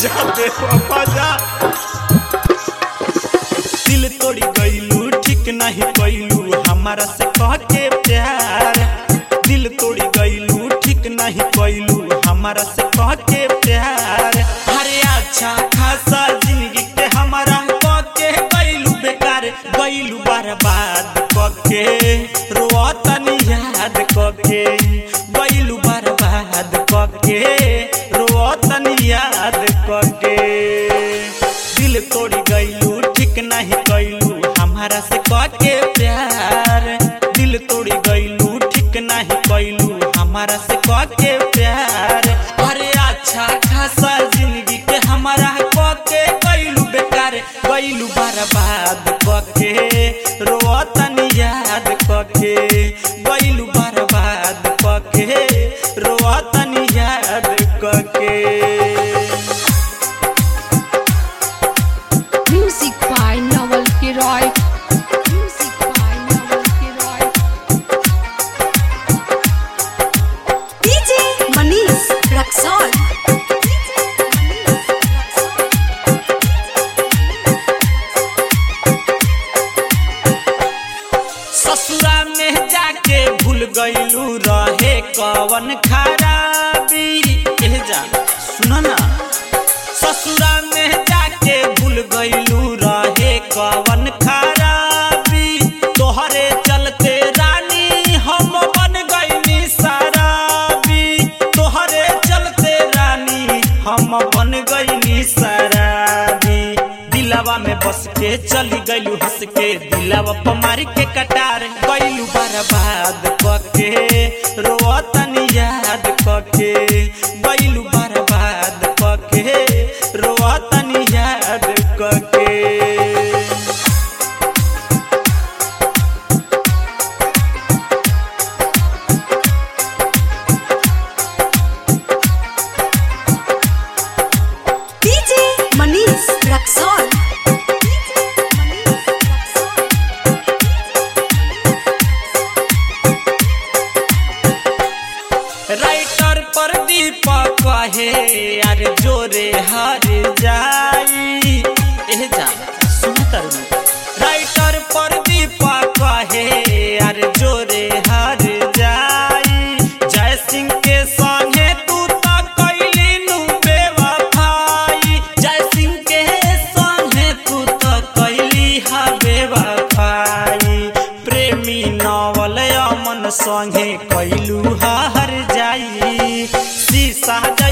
जा दे बाबा जा दिल तोड़ी गईलू ठीक नहीं कैलू हमारा से कह के प्यार दिल तोड़ी गईलू ठीक नहीं कैलू हमारा से कह के प्यार अरे अच्छा खासा जिंदगी के हमारा कह के गईलू बेकार गईलू बर्बाद कह के रोतनी याद कह के गईलू बर्बाद कह के रोतनी याद कह के दिल तोड़ी गईलू ठीक नहीं कैलू हमारा से कह के प्यार दिल तोड़ी गईलू ठीक नहीं कैलू हमारा से कह के प्यार अरे अच्छा खासा जिंदगी के हमारा कह के गईलू बेकार गईलू बर्बाद कह के रोतनी याद कह के गईलू बर्बाद कह के रोतनी याद कह के Music by Noel Kiroy. Music by Noel Kiroy. DJ Manish Raxol. ससुरा में जाके भूल गईलू रहे कवन खराबी एह जा सुनो ना ससुरा में जाके भूल गईलू रहे कवन खराबी तोहरे चलते रानी हम बन गईनी शराबी तोहरे चलते रानी हम बन गईनी शराबी दिलावा में बस के चली गईलू हंस के दिलावा पर मार के कटार गईलू बर्बाद कके रोतनी याद कके गईलू बर्बाद कके रोतनी याद कके DJ Manish Raxol. राइटर पर दीपक कहे यार जोरे हर जाई एह जा सुन तर राइटर पर दीपक कहे यार जोरे हर जाई जय सिंह के संगे तू तो कैली नु बेवफाई जय सिंह के संगे तू तो कैली हा बेवफाई प्रेमी नवल अमन संगे कैलू हर जाई शीशा